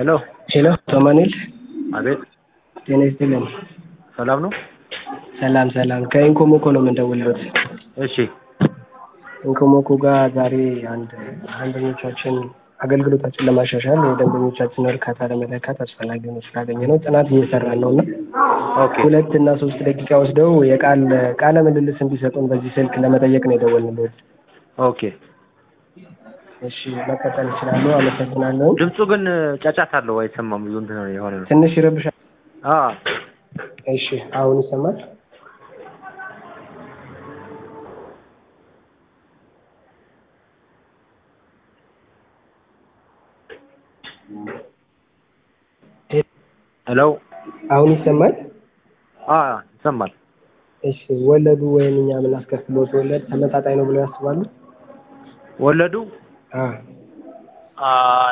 ሄሎ ሄሎ ቶማኔል አቤት ጤና ይስጥልን። ሰላም ነው? ሰላም ሰላም። ከኢንኮሞኮ ነው የምንደውልበት። እሺ ኢንኮሞኮ ጋር ዛሬ አንድ ደንበኞቻችን አገልግሎታችን ለማሻሻል የደንበኞቻችን እርካታ ለመለካት አስፈላጊ ሆኖ ስላገኘ ነው ጥናት እየሰራን ነው እና ኦኬ ሁለት እና ሶስት ደቂቃ ወስደው የቃል ቃለ ምልልስ እንዲሰጡን በዚህ ስልክ ለመጠየቅ ነው የደወልንልዎት። ኦኬ። እሺ መቀጠል እችላለሁ። አመሰግናለሁ። ድምፁ ግን ጫጫታ አለው አይሰማም። ብዙ እንትን የሆነ ነው። ትንሽ ይረብሻል። አ እሺ አሁን ይሰማል? ሄሎ አሁን ይሰማል? አ ይሰማል። እሺ ወለዱ ወይም እኛ የምናስከፍለው ወለድ ተመጣጣኝ ነው ብለው ያስባሉ? ወለዱ አ አ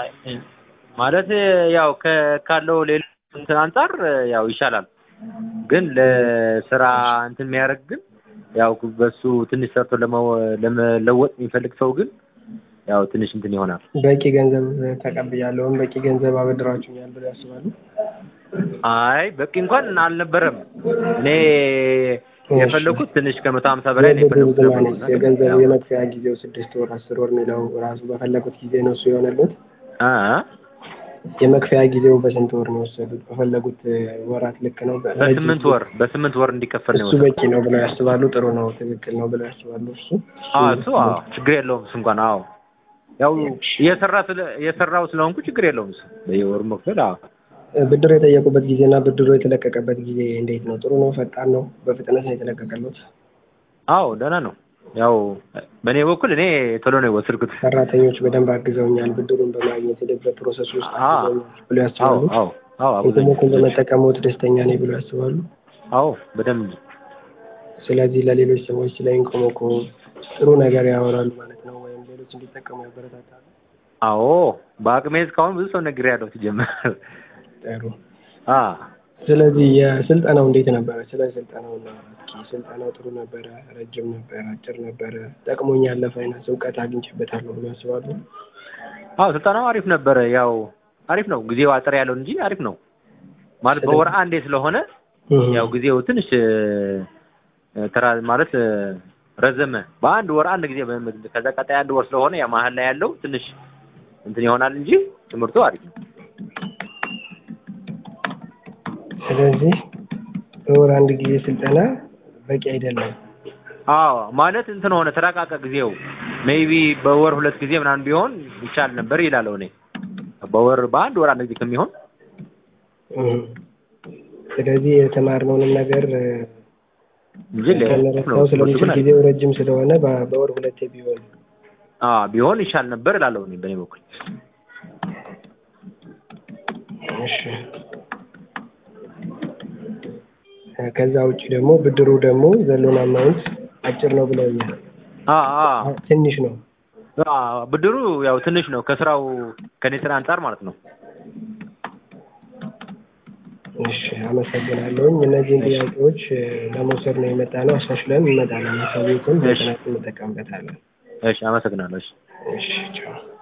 ማለት ያው ከ- ካለው ሌላ እንትን አንጻር ያው ይሻላል። ግን ለስራ እንትን የሚያደርግ ግን ያው በሱ ትንሽ ሰርቶ ለመው- ለመለወጥ የሚፈልግ ሰው ግን ያው ትንሽ እንትን ይሆናል። በቂ ገንዘብ ተቀብያለሁ ወይም በቂ ገንዘብ አበድራችሁኛል ብለው ያስባሉ? አይ በቂ እንኳን አልነበረም። እኔ የፈለኩት ትንሽ ከመቶ ሀምሳ በላይ ነው የፈለኩት የብድሩ ነበር። ዝማኔ የገንዘቡ የመክፈያ ጊዜው ስድስት ወር አስር ወር የሚለው ራሱ በፈለጉት ጊዜ ነው እሱ የሆነሉት? አ የመክፈያ ጊዜው በስንት ወር ነው የወሰዱት? በፈለጉት ወራት ልክ ነው? በስምንት ወር በስምንት ወር እንዲከፈል ነው እሱ በቂ ነው ብለው ያስባሉ? ጥሩ ነው፣ ትክክል ነው ብለው ያስባሉ? እሱ አዎ እሱ አዎ ችግር የለውም እሱ እንኳን አዎ ያው እየሰራ ስለ እየሰራው ስለሆንኩ ችግር የለውም እሱ በየወሩ መክፈል አዎ ብድር የጠየቁበት ጊዜና ብድሩ የተለቀቀበት ጊዜ እንዴት ነው? ጥሩ ነው? ፈጣን ነው? በፍጥነት ነው የተለቀቀሉት? አዎ ደህና ነው ያው በእኔ በኩል እኔ ቶሎ ነው የወሰድኩት ሰራተኞች በደንብ አግዘውኛል፣ ብድሩን በማግኘት ሂደት ፕሮሰስ ውስጥ አዎ አግዘውኛል ብለው አዎ ያስባሉ? አዎ አዎ አብዛኛው ኢንኮሞኮን በመጠቀምዎት ደስተኛ ነኝ ብለው ያስባሉ? አዎ በደንብ ስለዚህ ለሌሎች ሰዎች ስለ ኢንኮሞኮ ጥሩ ነገር ያወራሉ ማለት ነው፣ ወይም ሌሎች እንዲጠቀሙ ያበረታታሉ? አዎ በአቅሜ እስካሁን ብዙ ሰው ነግሬያለሁ ሲጀመር ጥሩ። አ ስለዚህ የስልጠናው እንዴት ነበረ? ስለ ስልጠናው እና እስኪ ስልጠናው ጥሩ ነበረ? ረጅም ነበረ? አጭር ነበረ? ጠቅሞኛል፣ ለፋይናንስ እውቀት አግኝቼበታለሁ ብሎ ያስባሉ? አዎ ስልጠናው አሪፍ ነበረ ያው አሪፍ ነው ጊዜው አጠር ያለው እንጂ አሪፍ ነው ማለት በወር አንዴ ስለሆነ ያው ጊዜው ትንሽ እ፣ ተራ ማለት እ፣ ረዘመ በአንድ ወር አንድ ጊዜ በ- ከዛ ቀጣይ አንድ ወር ስለሆነ ያ መሀል ላይ ያለው ትንሽ እንትን ይሆናል እንጂ ትምህርቱ አሪፍ ነው። ስለዚህ በወር አንድ ጊዜ ስልጠና በቂ አይደለም። አዎ ማለት እንትን ሆነ ተራቃቀ ጊዜው ሜይቢ በወር ሁለት ጊዜ ምናምን ቢሆን ይቻል ነበር ይላለው እኔ በወር በአንድ ወር አንድ ጊዜ ከሚሆን እህ። ስለዚህ የተማርነውንም ነገር እ፣ እንጂ ለ- ነው ልንረሳው ትምህርቱ ስለሚችል ግን አሪፍ ጊዜው ረጅም ስለሆነ በ- በወር ሁለቴ ቢሆን አዎ ቢሆን ይሻል ነበር እላለሁ እኔ በእኔ በኩል እሺ። እ፣ ከዛ ውጭ ደግሞ ብድሩ ደግሞ ዘሎን አማውንት አጭር ነው ብለውኛል። አ አ ትንሽ ነው። አ ብድሩ ያው ትንሽ ነው ከስራው ከኔ ስራ አንጻር ማለት ነው። እሺ አመሰግናለሁኝ። እነዚህን ጥያቄዎች እ፣ ለመውሰድ ነው የመጣ ነው። አሻሽለን እንመጣለን። ሰቤቱን በጥናት እንጠቀምበታለን። እሺ አመሰግናለሁ። እሺ እሺ ቻው።